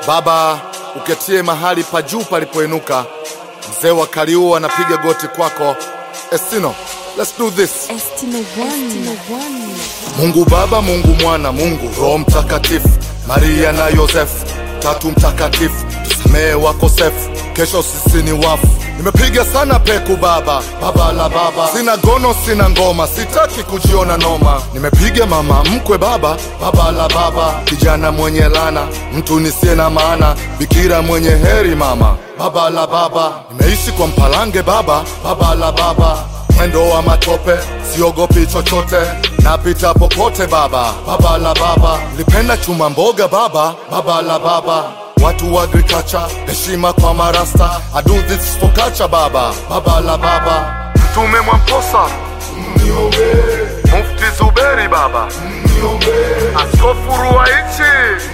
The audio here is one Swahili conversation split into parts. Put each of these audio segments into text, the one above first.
Baba, uketie mahali pa juu palipoinuka. Mzee wa Kaliua anapiga goti kwako. Estino, let's do this. Estino One. Mungu Baba, Mungu Mwana, Mungu Roho Mtakatifu, Maria na Yosefu, tatu mtakatifu, tusamehe wakosefu, kesho sisi ni wafu. Nimepiga sana peku baba, baba la baba, sina gono, sina ngoma, sitaki kujiona noma. Nimepiga mama mkwe baba, baba la baba, kijana mwenye lana, mtu nisiye na maana, bikira mwenye heri mama, baba la baba. Nimeishi kwa mpalange baba, baba la baba mwendo wa matope, siogopi chochote, napita popote baba, baba la baba, lipenda chuma mboga baba, baba la baba, watu wa agriculture, heshima kwa marasta, I do this for culture baba, baba la baba, mtume Mwamposa, mufti Zuberi baba, askofu Ruwaichi,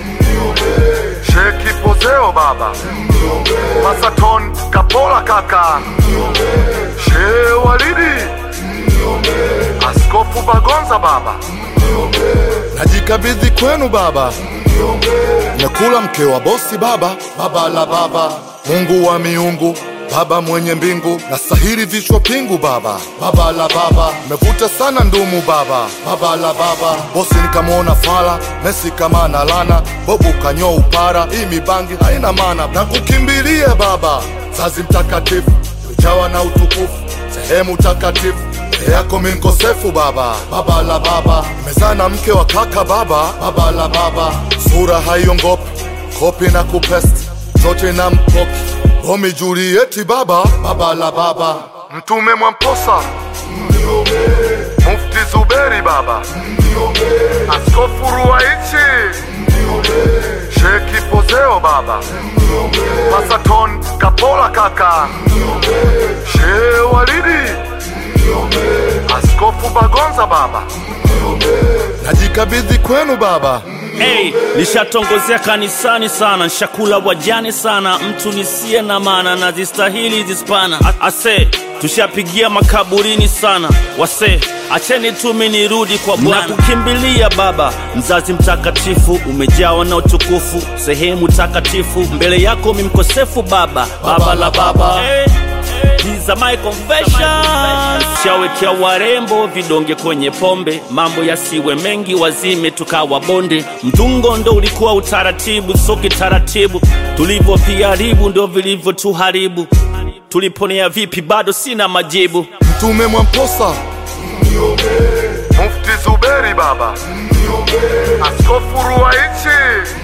Sheki Pozeo baba, Masaton Kapola kaka, Shehe Walidi, Askofu Bagonza baba, najikabidhi kwenu baba, nakula mke wa bosi baba, baba la baba, Mungu wa miungu Baba mwenye mbingu na sahiri vichwa pingu baba, baba la baba, mevuta sana ndumu baba, baba la baba, bosi nikamwona fala, Messi kama na lana, bobu kanyo upara, hii mibangi haina maana, na kukimbilia baba, zazi mtakatifu, ujawa na utukufu, sehemu takatifu mbele yako mi mkosefu baba, baba la baba, nimezaa na mke wa kaka baba, baba la baba, sura haiongopi, kopi na kupesti, zote na mpoki Romi Julieti baba, baba la baba, mtume Mwamposa, mufti Zuberi baba, askofu Ruwaichi, Sheki Pozeo baba, Masaton Kapola kaka, Shehe Walidi, askofu Bagonza baba, najikabidhi kwenu baba. Hey, nishatongozea kanisani sana, nshakula wajane sana, mtu nisiye na maana na zistahili zispana. A- Ase, tushapigia makaburini sana, wase acheni tumi nirudi kwa Bwana. Nakukimbilia Baba, mzazi mtakatifu, umejawa na utukufu, sehemu takatifu, mbele yako mi mkosefu Baba, baba la baba hey. These are my confessions. Shawekea warembo vidonge kwenye pombe, mambo yasiwe mengi, wazime tukawa bonde. Mtungo ndo ulikuwa utaratibu, so kitaratibu tulivyoviharibu ndo vilivyotuharibu. Tuliponea vipi? Bado sina majibu. Mtume Mwamposa, mufti Zuberi baba, askofu Ruwaichi,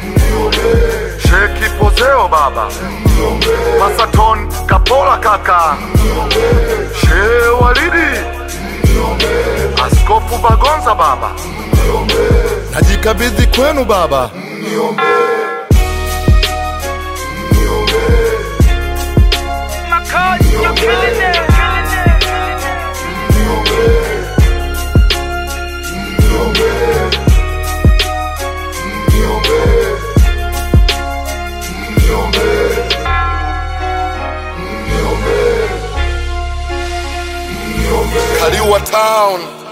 Sheki Pozeo baba, Masaton Kapola kaka, Shehe Walidi, askofu Bagonza baba, najikabidhi kwenu baba. Kaliua Town.